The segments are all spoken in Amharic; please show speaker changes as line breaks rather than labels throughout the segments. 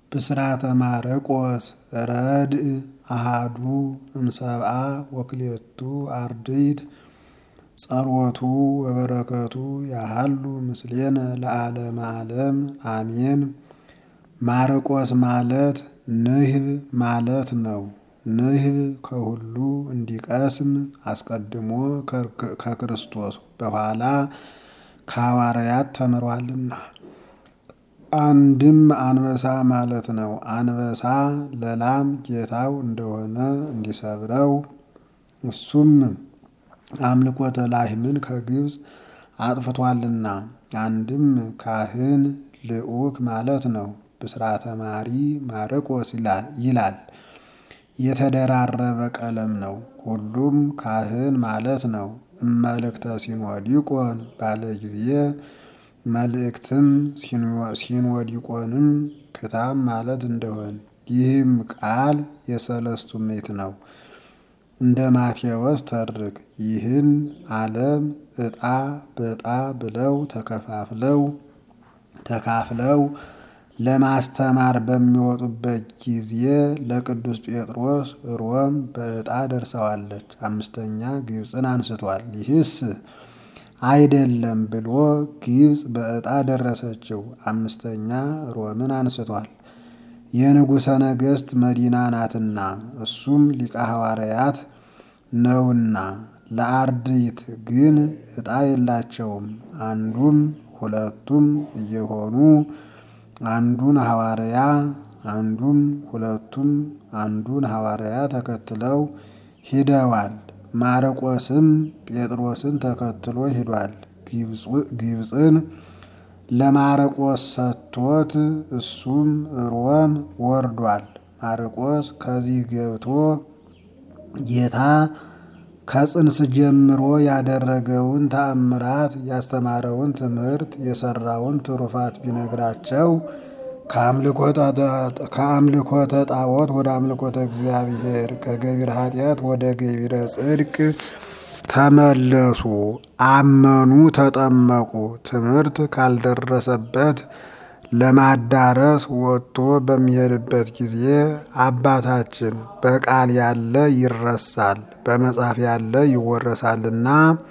ብስራተ ማርቆስ ረድእ አሃዱ እምሰብአ ወክልኤቱ አርድእት ጸሎቱ ወበረከቱ ያሃሉ ምስሌነ ለዓለመ ዓለም አሜን። ማርቆስ ማለት ንህብ ማለት ነው። ንህብ ከሁሉ እንዲቀስም አስቀድሞ ከክርስቶስ በኋላ ከሐዋርያት ተምሯልና። አንድም አንበሳ ማለት ነው። አንበሳ ለላም ጌታው እንደሆነ እንዲሰብረው እሱም አምልኮተ ላህምን ከግብፅ አጥፍቷልና። አንድም ካህን ልዑክ ማለት ነው። ብስራተ ማሪ ማርቆስ ይላል። የተደራረበ ቀለም ነው። ሁሉም ካህን ማለት ነው። እመልእክተ ሲኖዲቆን ባለ ጊዜ መልእክትም ሲኖዲቆንም ክታብ ማለት እንደሆን ይህም ቃል የሰለስቱ ምዕት ነው። እንደ ማቴዎስ ተርክ ይህን ዓለም ዕጣ በዕጣ ብለው ተከፋፍለው ተካፍለው ለማስተማር በሚወጡበት ጊዜ ለቅዱስ ጴጥሮስ ሮም በዕጣ ደርሰዋለች። አምስተኛ ግብፅን አንስቷል። ይህስ አይደለም ብሎ ግብፅ በዕጣ ደረሰችው። አምስተኛ ሮምን አንስቷል። የንጉሠ ነገሥት መዲና ናትና እሱም ሊቀ ሐዋርያት ነውና። ለአርድእት ግን ዕጣ የላቸውም። አንዱም ሁለቱም እየሆኑ አንዱን ሐዋርያ አንዱም ሁለቱም አንዱን ሐዋርያ ተከትለው ሂደዋል። ማርቆስም ጴጥሮስን ተከትሎ ሂዷል። ግብፅን ለማርቆስ ሰጥቶት እሱም ሮም ወርዷል። ማርቆስ ከዚህ ገብቶ ጌታ ከጽንስ ጀምሮ ያደረገውን ተአምራት ያስተማረውን ትምህርት የሰራውን ትሩፋት ቢነግራቸው ከአምልኮተ ጣዖት ወደ አምልኮተ እግዚአብሔር ከገቢረ ኃጢአት ወደ ገቢረ ጽድቅ ተመለሱ፣ አመኑ፣ ተጠመቁ። ትምህርት ካልደረሰበት ለማዳረስ ወጥቶ በሚሄድበት ጊዜ አባታችን በቃል ያለ ይረሳል፣ በመጽሐፍ ያለ ይወረሳልና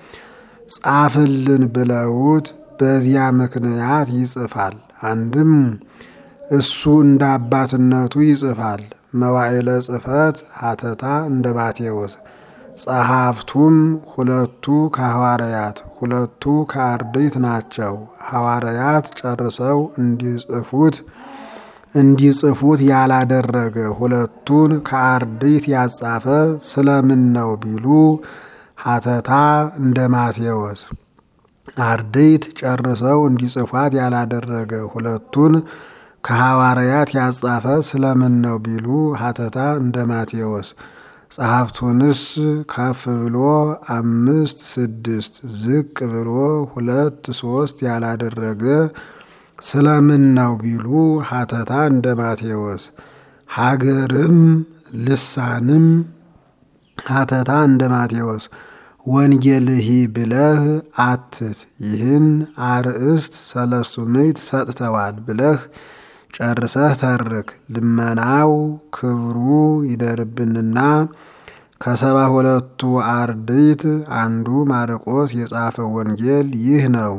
ጻፍልን ብለውት በዚያ ምክንያት ይጽፋል። አንድም እሱ እንደ አባትነቱ ይጽፋል። መዋዕለ ጽሕፈት ሀተታ እንደ ማቴዎስ ጸሐፍቱም ሁለቱ ከሐዋርያት ሁለቱ ከአርድእት ናቸው። ሐዋርያት ጨርሰው እንዲጽፉት እንዲጽፉት ያላደረገ ሁለቱን ከአርድእት ያጻፈ ስለምን ነው ቢሉ ሀተታ እንደ ማቴዎስ አርድእት ጨርሰው እንዲጽፏት ያላደረገ ሁለቱን ከሐዋርያት ያጻፈ ስለምን ነው ቢሉ ሀተታ እንደ ማቴዎስ ጸሐፍቱንስ ከፍ ብሎ አምስት ስድስት ዝቅ ብሎ ሁለት ሶስት ያላደረገ ስለምን ነው ቢሉ ሀተታ እንደ ማቴዎስ ሀገርም ልሳንም ሀተታ እንደ ማቴዎስ ወንጌልሂ ብለህ አትት ይህን አርእስት ሰለስቱ ምዕት ሰጥተዋል ብለህ ጨርሰህ ተርክ። ልመናው ክብሩ ይደርብንና ከሰባ ሁለቱ አርድእት አንዱ ማርቆስ የጻፈው ወንጌል ይህ ነው።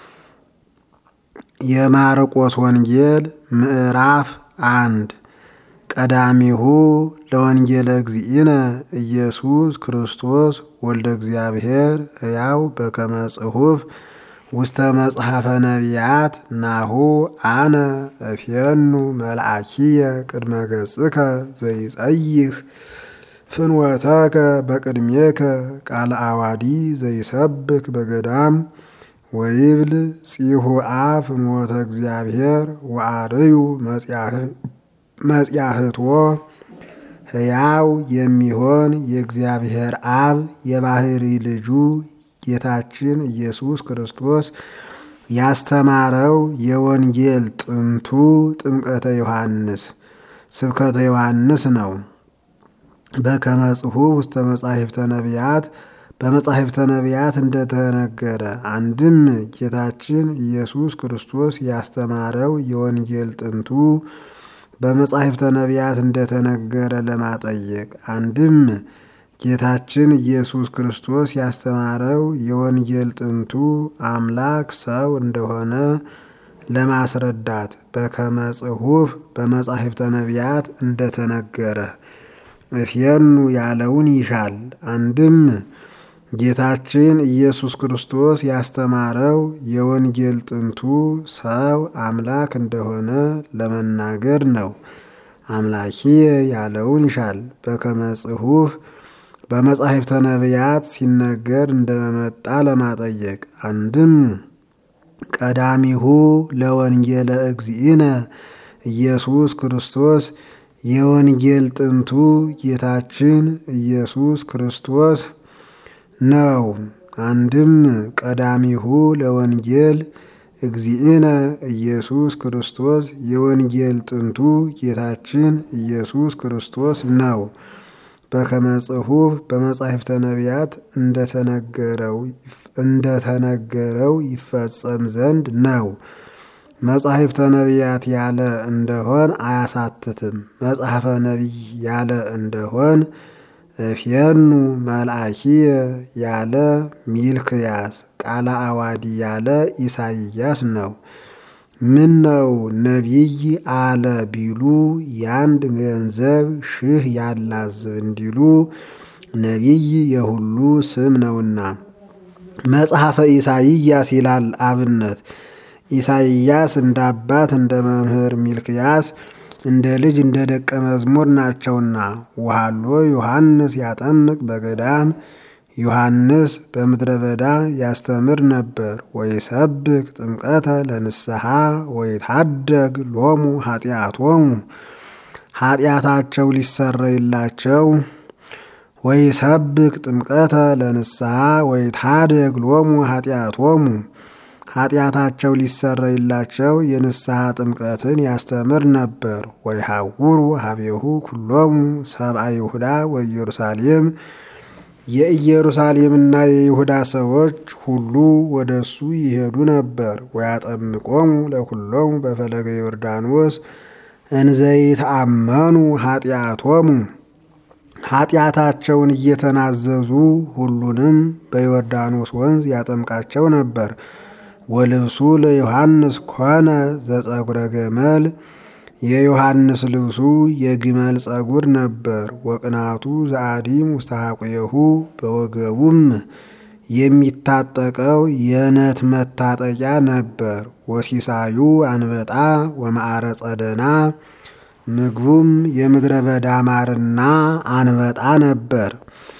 የማርቆስ ወንጌል ምዕራፍ አንድ ቀዳሚሁ ለወንጌለ እግዚእነ ኢየሱስ ክርስቶስ ወልደ እግዚአብሔር ሕያው በከመ ጽሑፍ ውስተ መጽሐፈ ነቢያት ናሁ አነ እፌኑ መልአኪየ ቅድመ ገጽከ ዘይጸይህ ፍንወተከ በቅድሜከ ቃለ አዋዲ ዘይሰብክ በገዳም ወይብል ጺሁአ ፍኖተ እግዚአብሔር ወአርዩ መጽያህትዎ ሕያው የሚሆን የእግዚአብሔር አብ የባህሪ ልጁ ጌታችን ኢየሱስ ክርስቶስ ያስተማረው የወንጌል ጥንቱ ጥምቀተ ዮሐንስ ስብከተ ዮሐንስ ነው። በከመ ጽሑፍ ውስተ መጻሕፍተ ነቢያት በመጻሕፍተ ነቢያት እንደተነገረ አንድም ጌታችን ኢየሱስ ክርስቶስ ያስተማረው የወንጌል ጥንቱ በመጻሕፍተ ነቢያት እንደተነገረ ለማጠየቅ አንድም ጌታችን ኢየሱስ ክርስቶስ ያስተማረው የወንጌል ጥንቱ አምላክ ሰው እንደሆነ ለማስረዳት በከመ ጽሑፍ በመጻሕፍተ ነቢያት እንደተነገረ እፍየኑ ያለውን ይሻል። አንድም ጌታችን ኢየሱስ ክርስቶስ ያስተማረው የወንጌል ጥንቱ ሰው አምላክ እንደሆነ ለመናገር ነው። አምላኪየ ያለውን ይሻል። በከመ ጽሑፍ በመጻሕፍተ ነቢያት ሲነገር እንደመጣ ለማጠየቅ አንድም ቀዳሚሁ ለወንጌለ እግዚእነ ኢየሱስ ክርስቶስ የወንጌል ጥንቱ ጌታችን ኢየሱስ ክርስቶስ ነው። አንድም ቀዳሚሁ ለወንጌል እግዚእነ ኢየሱስ ክርስቶስ የወንጌል ጥንቱ ጌታችን ኢየሱስ ክርስቶስ ነው። በከመ ጽሑፍ በመጻሕፍተ ነቢያት እንደተነገረው ይፈጸም ዘንድ ነው። መጻሕፍተ ነቢያት ያለ እንደሆን አያሳትትም። መጽሐፈ ነቢይ ያለ እንደሆን እፍየኑ መልአኪየ ያለ ሚልክያስ ቃለ አዋዲ ያለ ኢሳይያስ ነው። ምን ነው ነቢይ አለ ቢሉ ያንድ ገንዘብ ሺህ ያላዝብ እንዲሉ ነቢይ የሁሉ ስም ነውና። መጽሐፈ ኢሳይያስ ይላል አብነት ኢሳይያስ እንደ አባት እንደ መምህር ሚልክያስ እንደ ልጅ እንደ ደቀ መዝሙር ናቸውና። ውሃሎ ዮሐንስ ያጠምቅ በገዳም ዮሐንስ በምድረ በዳ ያስተምር ነበር። ወይሰብክ ጥምቀተ ለንስሐ ወይታደግ ሎሙ ኃጢአቶሙ ኃጢአታቸው ሊሰረይላቸው ወይሰብክ ጥምቀተ ለንስሐ ወይታደግ ሎሙ ኃጢአቶሙ ኃጢአታቸው ሊሰረይላቸው የንስሐ ጥምቀትን ያስተምር ነበር። ወይሐውሩ ሀቤሁ ኩሎሙ ሰብአ ይሁዳ ወኢየሩሳሌም የኢየሩሳሌምና የይሁዳ ሰዎች ሁሉ ወደ እሱ ይሄዱ ነበር። ወያጠምቆሙ ለኩሎሙ በፈለገ ዮርዳኖስ እንዘይተአመኑ ኃጢአቶሙ ኃጢአታቸውን እየተናዘዙ ሁሉንም በዮርዳኖስ ወንዝ ያጠምቃቸው ነበር። ወልብሱ ለዮሐንስ ኮነ ዘጸጉረ ገመል የዮሐንስ ልብሱ የግመል ጸጉር ነበር። ወቅናቱ ዘአዲም ውስተ ሐቁየሁ በወገቡም የሚታጠቀው የነት መታጠቂያ ነበር። ወሲሳዩ አንበጣ ወማዕረ ጸደና ምግቡም የምድረ በዳ ማርና አንበጣ ነበር።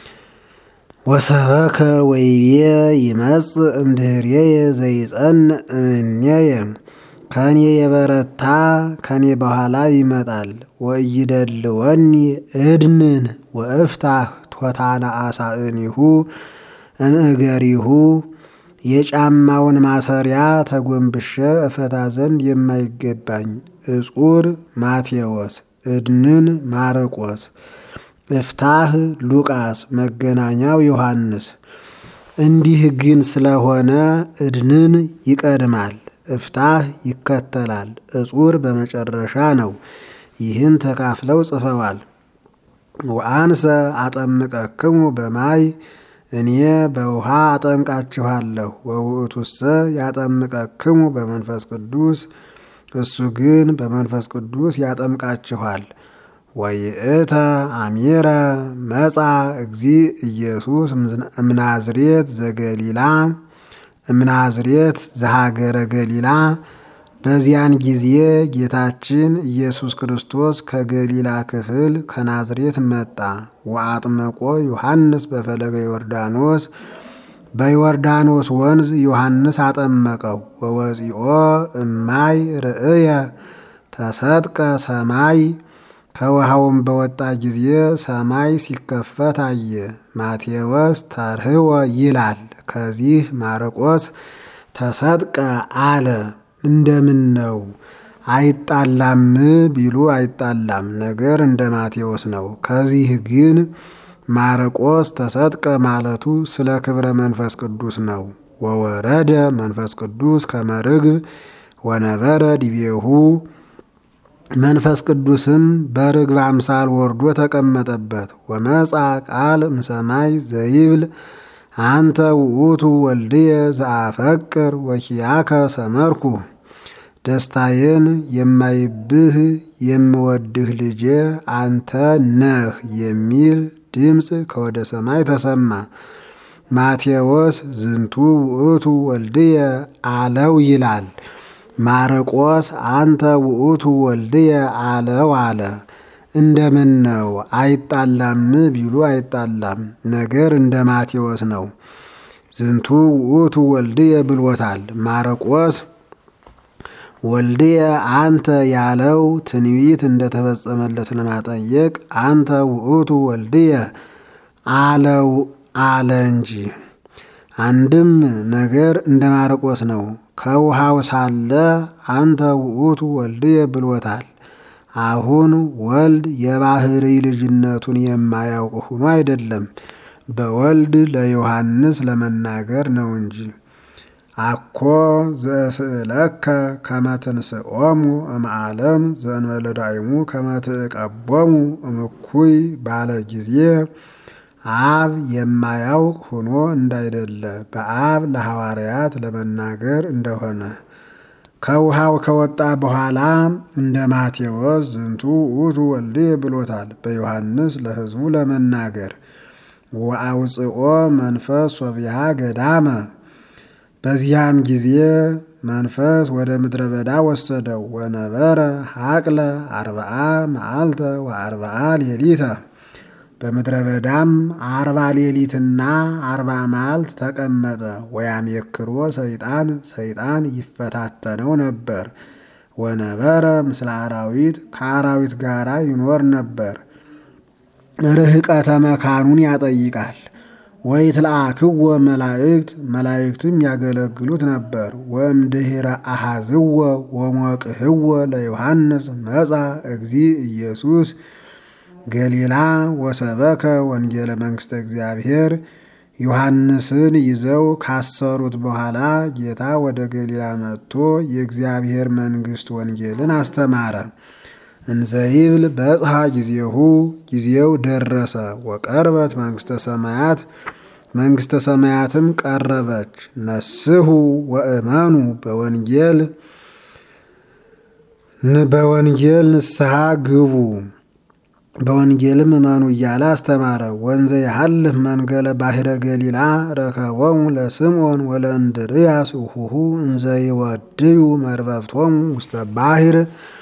ወሰበከ ወይቤ ይመጽእ እምድኅሬየ ዘይጸንዕ እምኔየ ከኔ የበረታ ከኔ በኋላ ይመጣል። ወኢይደልወኒ እድንን ወእፍታህ ቶታነ አሳእኒሁ እምእገሪሁ የጫማውን ማሰሪያ ተጎንብሸ እፈታ ዘንድ የማይገባኝ እጹር ማቴዎስ እድንን ማርቆስ እፍታህ ሉቃስ መገናኛው ዮሐንስ። እንዲህ ግን ስለሆነ እድንን ይቀድማል፣ እፍታህ ይከተላል፣ እጹር በመጨረሻ ነው። ይህን ተካፍለው ጽፈዋል። ወአንሰ አጠምቀክሙ በማይ እኔ በውሃ አጠምቃችኋለሁ። ወውእቱሰ ያጠምቀክሙ በመንፈስ ቅዱስ እሱ ግን በመንፈስ ቅዱስ ያጠምቃችኋል። ወይእተ አሚረ መጻ እግዚ ኢየሱስ እምናዝሬት ዘገሊላ እምናዝሬት ዘሃገረ ገሊላ። በዚያን ጊዜ ጌታችን ኢየሱስ ክርስቶስ ከገሊላ ክፍል ከናዝሬት መጣ። ወአጥመቆ ዮሐንስ በፈለገ ዮርዳኖስ በዮርዳኖስ ወንዝ ዮሐንስ አጠመቀው። ወወፂኦ እማይ ርእየ ተሰጥቀ ሰማይ ከውሃውም በወጣ ጊዜ ሰማይ ሲከፈት አየ። ማቴዎስ ተርህወ ይላል። ከዚህ ማርቆስ ተሰጥቀ አለ። እንደምን ነው አይጣላም ቢሉ አይጣላም፣ ነገር እንደ ማቴዎስ ነው። ከዚህ ግን ማርቆስ ተሰጥቀ ማለቱ ስለ ክብረ መንፈስ ቅዱስ ነው። ወወረደ መንፈስ ቅዱስ ከመርግብ ወነበረ ዲቤሁ መንፈስ ቅዱስም በርግብ አምሳል ወርዶ ተቀመጠበት። ወመጻ ቃል እምሰማይ ዘይብል አንተ ውእቱ ወልድየ ዘአፈቅር ወኪያከ ሰመርኩ ደስታዬን የማይብህ የምወድህ ልጄ አንተ ነህ የሚል ድምፅ ከወደ ሰማይ ተሰማ። ማቴዎስ ዝንቱ ውእቱ ወልድየ አለው ይላል። ማርቆስ አንተ ውእቱ ወልድየ አለው አለ። እንደምን ነው አይጣላም ቢሉ አይጣላም፣ ነገር እንደ ማቴዎስ ነው። ዝንቱ ውእቱ ወልድየ ብሎታል። ማርቆስ ወልድየ አንተ ያለው ትንቢት እንደተፈጸመለት ለማጠየቅ አንተ ውእቱ ወልድየ አለው አለ እንጂ። አንድም ነገር እንደ ማርቆስ ነው። ከውሃው ሳለ አንተ ውእቱ ወልድየ ብሎታል። አሁን ወልድ የባህሪ ልጅነቱን የማያውቅ ሆኖ አይደለም፣ በወልድ ለዮሐንስ ለመናገር ነው እንጂ። አኮ ዘእስእለከ ከመ ትንስኦሙ እምዓለም ዘእንበለ ዳይሙ ከመ ትዕቀቦሙ እምኩይ ባለ ጊዜ አብ የማያውቅ ሆኖ እንዳይደለ በአብ ለሐዋርያት ለመናገር እንደሆነ ከውሃው ከወጣ በኋላ እንደ ማቴዎስ ዝንቱ ውእቱ ወልድየ ብሎታል። በዮሐንስ ለሕዝቡ ለመናገር ወአውፅኦ መንፈስ ሶቢሃ ገዳመ በዚያም ጊዜ መንፈስ ወደ ምድረ በዳ ወሰደው። ወነበረ ሀቅለ አርብዓ መዓልተ ወአርብዓ ሌሊተ በምድረ በዳም አርባ ሌሊትና አርባ መዓልት ተቀመጠ። ወያሜክሮ ሰይጣን ሰይጣን ይፈታተነው ነበር። ወነበረ ምስለ አራዊት ከአራዊት ጋራ ይኖር ነበር። ርህቀተ መካኑን ያጠይቃል። ወይትለአክዎ መላእክት መላእክትም ያገለግሉት ነበር። ወእምድኅረ አሐዝዎ ወሞቅህዎ ለዮሐንስ መጻ እግዚ ኢየሱስ ገሊላ ወሰበከ ወንጌለ መንግሥተ እግዚአብሔር ዮሐንስን ይዘው ካሰሩት በኋላ ጌታ ወደ ገሊላ መጥቶ የእግዚአብሔር መንግሥት ወንጌልን አስተማረ። እንዘይብል በጽሐ ጊዜሁ ጊዜው ደረሰ። ወቀርበት መንግሥተ ሰማያት መንግሥተ ሰማያትም ቀረበች። ነስሑ ወእመኑ በወንጌል በወንጌል ንስሐ ግቡ በወንጌልም እመኑ እያለ አስተማረ። ወንዘ ያሃልፍ መንገለ ባሕረ ገሊላ ረከቦሙ ለስምዖን ወለእንድርያስ እሁሁ እንዘ ይወድዩ መርበብቶሙ ውስተ ባሕር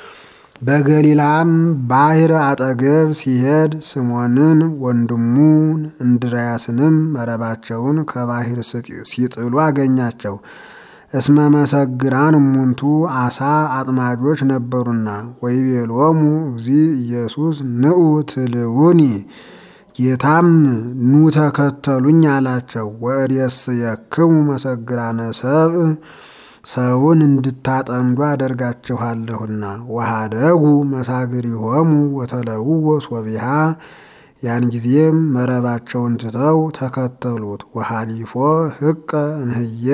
በገሊላም ባሕር አጠገብ ሲሄድ ስምዖንን ወንድሙን እንድርያስንም መረባቸውን ከባሕር ሲጥሉ አገኛቸው። እስመ መሰግራን እሙንቱ አሳ አጥማጆች ነበሩና። ወይቤሎሙ እግዚ ኢየሱስ ንዑ ትልውኒ ጌታም ኑ ተከተሉኝ አላቸው። ወእሬስየክሙ መሰግራነ ሰብእ ሰውን እንድታጠምዱ አደርጋችኋለሁና። ወሃደጉ መሳግሪሆሙ ወተለውዎ ሶቢሃ ያን ጊዜም መረባቸውን ትተው ተከተሉት። ወሃሊፎ ህቀ እምህየ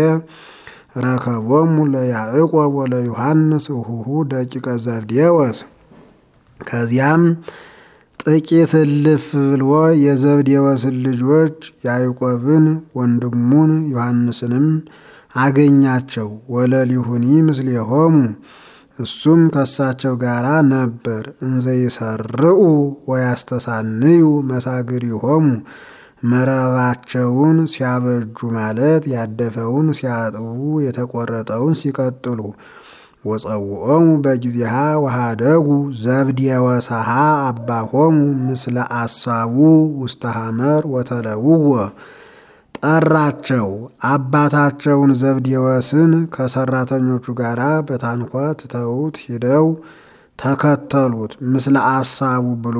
ረከቦሙ ለያዕቆብ ወለዮሐንስ እሁሁ ደቂቀ ዘብዴዎስ ከዚያም ጥቂት እልፍ ብሎ የዘብዴዎስን ልጆች ያዕቆብን ወንድሙን ዮሐንስንም አገኛቸው። ወለሊሁኒ ምስሌሆሙ እሱም ከሳቸው ጋር ነበር። እንዘ ይሰርዑ ወያስተሳንዩ መሳግሪሆሙ መረባቸውን ሲያበጁ ማለት ያደፈውን ሲያጥቡ የተቆረጠውን ሲቀጥሉ። ወጸውዖሙ በጊዜሃ ወሃደጉ ዘብዴወሰሃ አባሆሙ ምስለ አሳቡ ውስተ ሐመር ወተለውዎ ጠራቸው። አባታቸውን ዘብዴዎስን ከሰራተኞቹ ጋር በታንኳ ትተውት ሂደው ተከተሉት። ምስለ አሳቡ ብሎ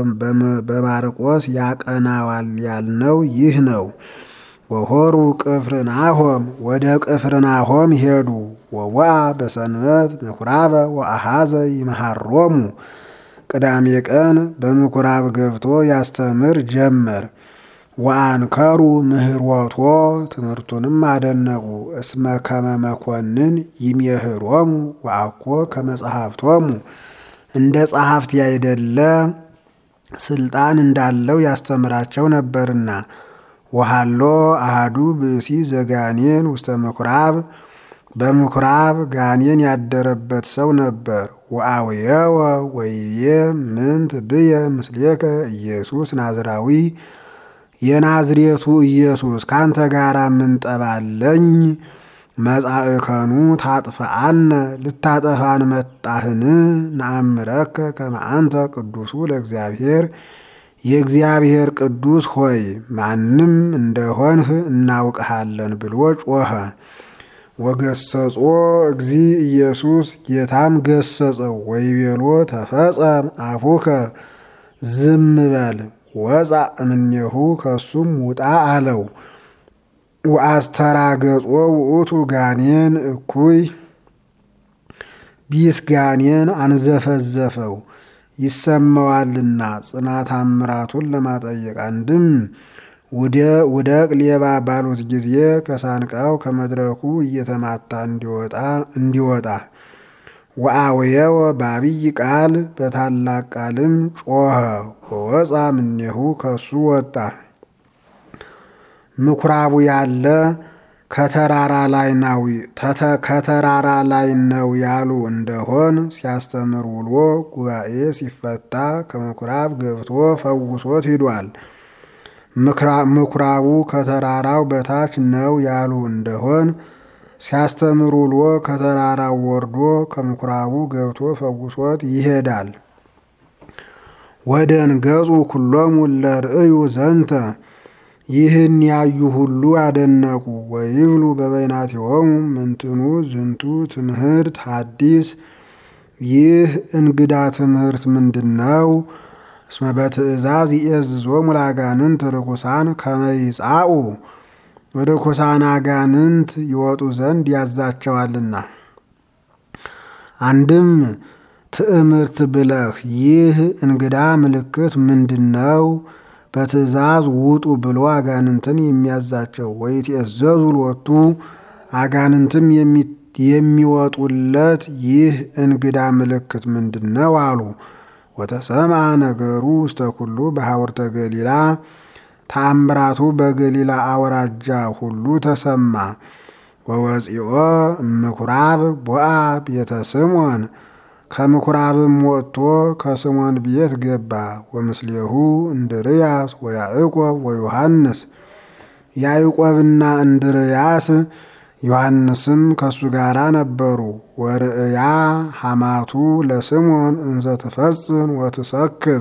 በማርቆስ ያቀናዋል ያልነው ይህ ነው። ወሆሩ ቅፍርናሆም ወደ ቅፍርናሆም ሄዱ። ወዋ በሰንበት ምኩራበ ወአሃዘ ይመሃሮሙ ቅዳሜ ቀን በምኩራብ ገብቶ ያስተምር ጀመር። ወአንከሩ ምህሮቶ ትምህርቱንም አደነቁ። እስመ ከመ መኮንን ይሜህሮሙ ወአኮ ከመጽሐፍቶሙ እንደ ጸሐፍት ያይደለ ስልጣን እንዳለው ያስተምራቸው ነበርና። ወሃሎ አሃዱ ብእሲ ዘጋኔን ውስተ ምኩራብ በምኩራብ ጋኔን ያደረበት ሰው ነበር። ወአውየወ ወይቤ ምንት ብየ ምስሌከ ኢየሱስ ናዝራዊ የናዝሬቱ ኢየሱስ ካንተ ጋር ምንጠባለኝ መጻእከኑ ታጥፈአነ ልታጠፋን መጣህን? ነአምረከ ከመ አንተ ቅዱሱ ለእግዚአብሔር የእግዚአብሔር ቅዱስ ሆይ ማንም እንደሆንህ እናውቅሃለን ብሎ ጮኸ። ወገሰጾ እግዚ ኢየሱስ ጌታም ገሰጸው። ወይቤሎ ተፈጸም አፉከ ዝም በል ወፃ እምኔሁ ከሱም ውጣ አለው። ወአስተራገጾ ውእቱ ጋኔን እኩይ ቢስ ጋኔን አንዘፈዘፈው ይሰማዋልና ጽናት አምራቱን ለማጠየቅ አንድም ውደቅ ሌባ ባሉት ጊዜ ከሳንቃው ከመድረኩ እየተማታ እንዲወጣ ወአውየወ በአብይ ቃል በታላቅ ቃልም ጮኸ። ወወፃ ምኔሁ ከሱ ወጣ። ምኩራቡ ያለ ከተራራ ላይ ነው ከተራራ ላይ ነው ያሉ እንደሆን ሲያስተምር ውሎ ጉባኤ ሲፈታ ከምኩራብ ገብቶ ፈውሶት ሂዷል። ምኩራቡ ከተራራው በታች ነው ያሉ እንደሆን ሲያስተምር ውሎ ከተራራው ወርዶ ከምኩራቡ ገብቶ ፈውሶት ይሄዳል። ወደንገጹ ኩሎሙ ለርእዩ ዘንተ ይህን ያዩ ሁሉ አደነቁ። ወይብሉ በበይናቲሆሙ ምንትኑ ዝንቱ ትምህርት ሐዲስ ይህ እንግዳ ትምህርት ምንድን ነው? እስመ በትእዛዝ ይእዝዞሙ ለአጋንንት ርኩሳን ከመ ይጻኡ ርኩሳን አጋንንት ይወጡ ዘንድ ያዛቸዋልና። አንድም ትዕምርት ብለህ ይህ እንግዳ ምልክት ምንድን ነው? በትእዛዝ ውጡ ብሎ አጋንንትን የሚያዛቸው ወይትእዘዙ ሎቱ አጋንንትም የሚወጡለት ይህ እንግዳ ምልክት ምንድን ነው አሉ። ወተሰምዐ ነገሩ ውስተ ኩሉ በሐወርተ ገሊላ ተአምራቱ በገሊላ አውራጃ ሁሉ ተሰማ። ወወፂኦ ምኩራብ ቦአ ቤተ ስምዖን ከምኩራብም ወጥቶ ከስምዖን ቤት ገባ። ወምስሌሁ እንድርያስ ወያዕቆብ ወዮሐንስ ያዕቆብና እንድርያስ ዮሐንስም ከሱ ጋር ነበሩ። ወርእያ ሐማቱ ለስምዖን እንዘ ትፈጽን ወትሰክብ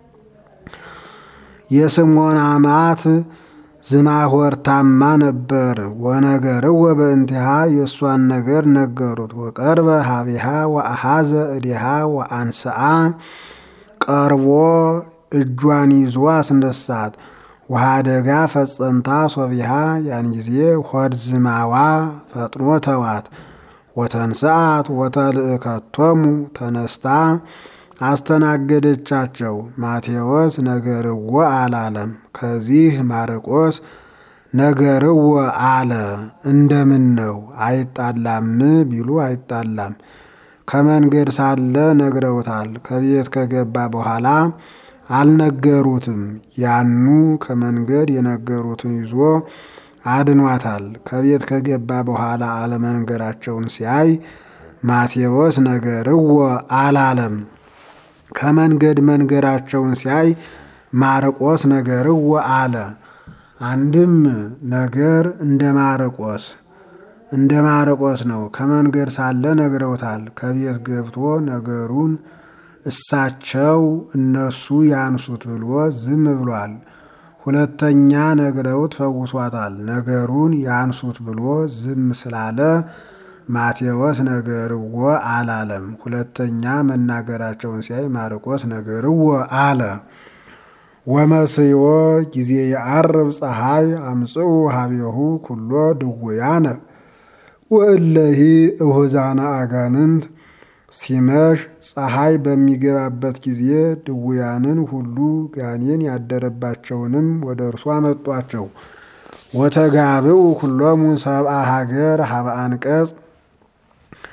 የስምዖን አማት ዝማሆርታማ ነበር። ወነገርወ በእንቲሃ የእሷን ነገር ነገሩት። ወቀርበ ሀቢሃ ወአሃዘ እዲሃ ወአንስአ ቀርቦ እጇን ይዞ አስነሳት። ወሃደጋ ፈጸምታ ሶቢሃ ያን ጊዜ ሆድ ዝማዋ ፈጥኖ ተዋት። ወተንስአት ወተልእከቶሙ ተነስታ አስተናገደቻቸው። ማቴዎስ ነገርዎ አላለም። ከዚህ ማርቆስ ነገርዎ አለ። እንደምን ነው አይጣላም ቢሉ አይጣላም። ከመንገድ ሳለ ነግረውታል። ከቤት ከገባ በኋላ አልነገሩትም። ያኑ ከመንገድ የነገሩትን ይዞ አድኗታል። ከቤት ከገባ በኋላ አለመንገራቸውን ሲያይ ማቴዎስ ነገርዎ አላለም። ከመንገድ መንገራቸውን ሲያይ ማርቆስ ነገርዎ አለ። አንድም ነገር እንደ ማርቆስ እንደ ማርቆስ ነው። ከመንገድ ሳለ ነግረውታል። ከቤት ገብቶ ነገሩን እሳቸው እነሱ ያንሱት ብሎ ዝም ብሏል። ሁለተኛ ነግረውት ፈውሷታል። ነገሩን ያንሱት ብሎ ዝም ስላለ ማቴዎስ ነገርዎ አላለም። ሁለተኛ መናገራቸውን ሲያይ ማርቆስ ነገርዎ አለ። ወመስዮ ጊዜ የዐርብ ፀሐይ አምጽኡ ሀቤሁ ኩሎ ድውያነ ወእለሂ እሁዛነ አጋንንት ሲመሽ ፀሐይ በሚገባበት ጊዜ ድውያንን ሁሉ ጋኔን ያደረባቸውንም ወደ እርሱ አመጧቸው። ወተጋብኡ ኩሎሙ ሰብአ ሀገር ሀበ አንቀጽ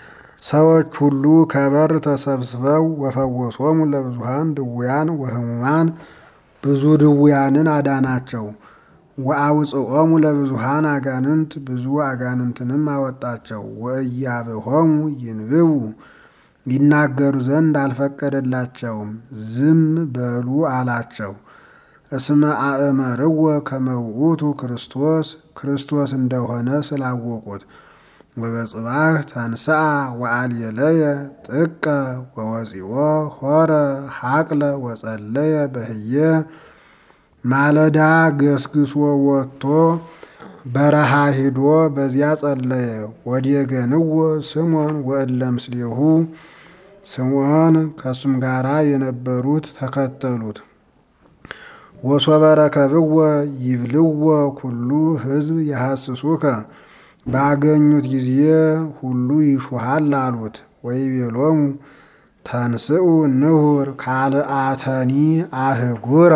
ሰዎች ሁሉ ከበር ተሰብስበው ወፈወሶሙ ለብዙሃን ድውያን ወህሙማን ብዙ ድውያንን አዳናቸው። ወአውፅኦሙ ለብዙሃን አጋንንት ብዙ አጋንንትንም አወጣቸው። ወእያብሆሙ ይንብቡ ይናገሩ ዘንድ አልፈቀደላቸውም፣ ዝም በሉ አላቸው። እስመ አእመርዎ ከመ ውእቱ ክርስቶስ ክርስቶስ እንደሆነ ስላወቁት። ወበጽባህ ተንሥአ ወአልየለየ ጥቀ ወወፂኦ ሆረ ሐቅለ ወጸለየ በህየ ማለዳ ገስግሶ ወጥቶ በረሃ ሂዶ በዚያ ጸለየ። ወዲገንዎ ስምዖን ወእለ ምስሌሁ ስምዖን ከእሱም ጋራ የነበሩት ተከተሉት። ወሶበ ረከብዎ ይብልዎ ኩሉ ሕዝብ የሐስሱከ ባገኙት ጊዜ ሁሉ ይሹሃል አሉት። ወይቤሎሙ ተንስኡ ንሁር ካልአተኒ አህጉረ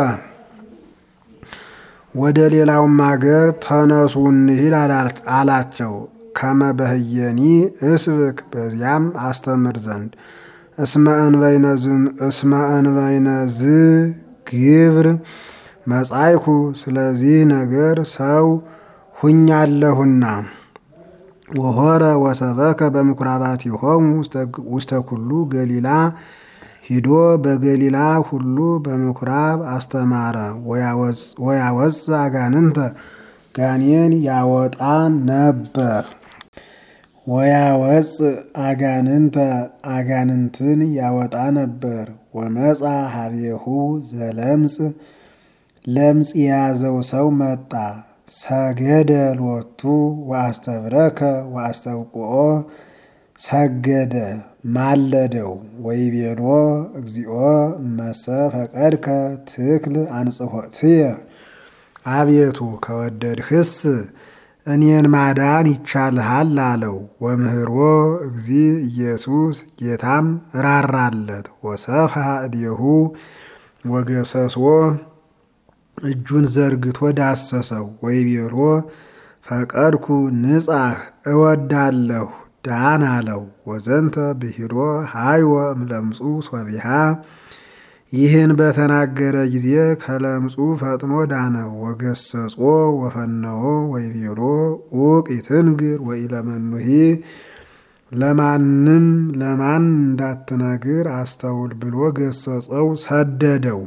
ወደ ሌላውም አገር ተነሱ እንሂድ አላቸው። ከመ በህየኒ እስብክ በዚያም አስተምር ዘንድ እስመ እንበይነ ዝ ግብር መጻይኩ ስለዚህ ነገር ሰው ሁኛለሁና። ወሆረ ወሰበከ በምኩራባቲሆሙ ውስተ ኩሉ ገሊላ ሂዶ በገሊላ ሁሉ በምኩራብ አስተማረ። ወያወፅ አጋንንተ ጋኔን ያወጣ ነበር። ወያወፅ አጋንንተ አጋንንትን ያወጣ ነበር። ወመፃ ሀቤሁ ዘለምጽ ለምጽ የያዘው ሰው መጣ። ሰገደ ሎቱ ወአስተብረከ ወአስተብቁኦ ሰገደ ማለደው። ወይቤሎ እግዚኦ እመሰ ፈቀድከ ትክል አንጽሖትየ አቤቱ ከወደድህስ እኔን ማዳን ይቻልሃል አለው። ወምህሮ እግዚ ኢየሱስ ጌታም ራራለት። ወሰፍሐ እዴሁ ወገሰሶ እጁን ዘርግቶ ዳሰሰው። ወይቤሎ ፈቀድኩ ንጻህ እወዳለሁ ዳን አለው። ወዘንተ ብሂሎ ሃይወ እምለምጹ ሶቢሃ ይህን በተናገረ ጊዜ ከለምጹ ፈጥኖ ዳነ። ወገሰጾ ወፈነዎ ወይቤሎ ኡቅ ይትንግር ወኢለመኑሂ ለማንም ለማን እንዳትነግር አስተውል ብሎ ገሰጸው፣ ሰደደው።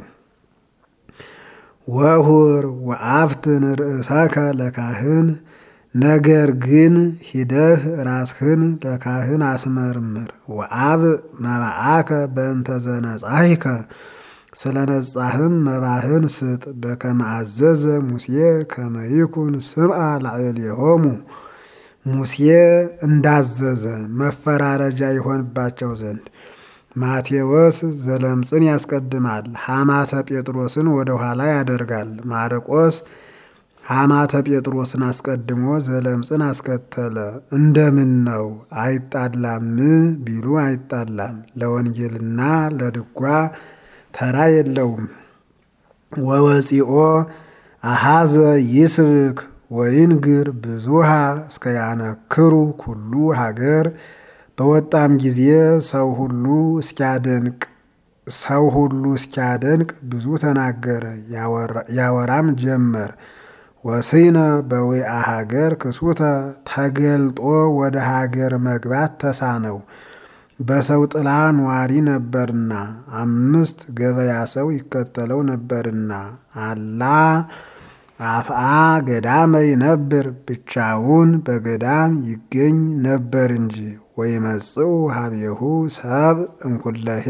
ወሁር ወአፍትን ርእሰከ ለካህን ነገር ግን ሂደህ ራስህን ለካህን አስመርምር። ወአብ መባአከ በእንተ ዘነጻሂከ ስለ ነጻህም መባህን ስጥ። በከመ አዘዘ ሙሴ ከመ ይኩን ስምዐ ላዕሌሆሙ ሙሴ እንዳዘዘ መፈራረጃ ይሆንባቸው ዘንድ። ማቴዎስ ዘለምጽን ያስቀድማል፣ ሐማተ ጴጥሮስን ወደ ኋላ ያደርጋል። ማርቆስ ሐማተ ጴጥሮስን አስቀድሞ ዘለምጽን አስከተለ። እንደምን ነው አይጣላም ቢሉ አይጣላም። ለወንጌልና ለድጓ ተራ የለውም። ወወፂኦ አሃዘ ይስብክ ወይንግር ብዙሃ እስከ ያነክሩ ኩሉ ሀገር በወጣም ጊዜ ሰው ሁሉ እስኪያደንቅ ሰው ሁሉ እስኪያደንቅ ብዙ ተናገረ፣ ያወራም ጀመር። ወስይነ በዊአ ሀገር ክሱተ ተገልጦ ወደ ሀገር መግባት ተሳነው። በሰው ጥላ ኗሪ ነበርና አምስት ገበያ ሰው ይከተለው ነበርና አላ አፍአ ገዳመ ይነብር ብቻውን በገዳም ይገኝ ነበር እንጂ። ወይመጽኡ ሀቤሁ ሰብ እንኩለሄ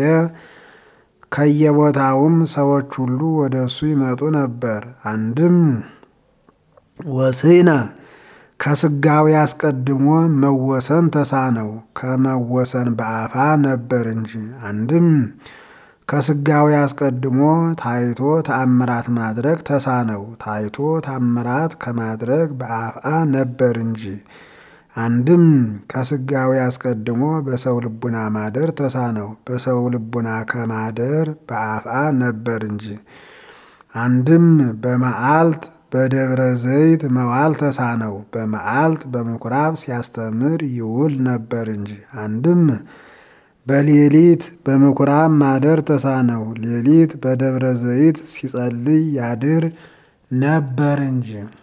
ከየቦታውም ሰዎች ሁሉ ወደ እሱ ይመጡ ነበር። አንድም ወስይነ ከስጋዊ አስቀድሞ መወሰን ተሳነው ከመወሰን በአፋ ነበር እንጂ። አንድም ከስጋዊ አስቀድሞ ታይቶ ተአምራት ማድረግ ተሳነው ታይቶ ተአምራት ከማድረግ በአፍአ ነበር እንጂ። አንድም ከስጋዊ አስቀድሞ በሰው ልቡና ማደር ተሳነው በሰው ልቡና ከማደር በአፍአ ነበር እንጂ። አንድም በመዓልት በደብረ ዘይት መዋል ተሳነው። በመዓልት በምኩራብ ሲያስተምር ይውል ነበር እንጂ። አንድም በሌሊት በምኩራብ ማደር ተሳነው። ሌሊት በደብረ ዘይት ሲጸልይ ያድር ነበር እንጂ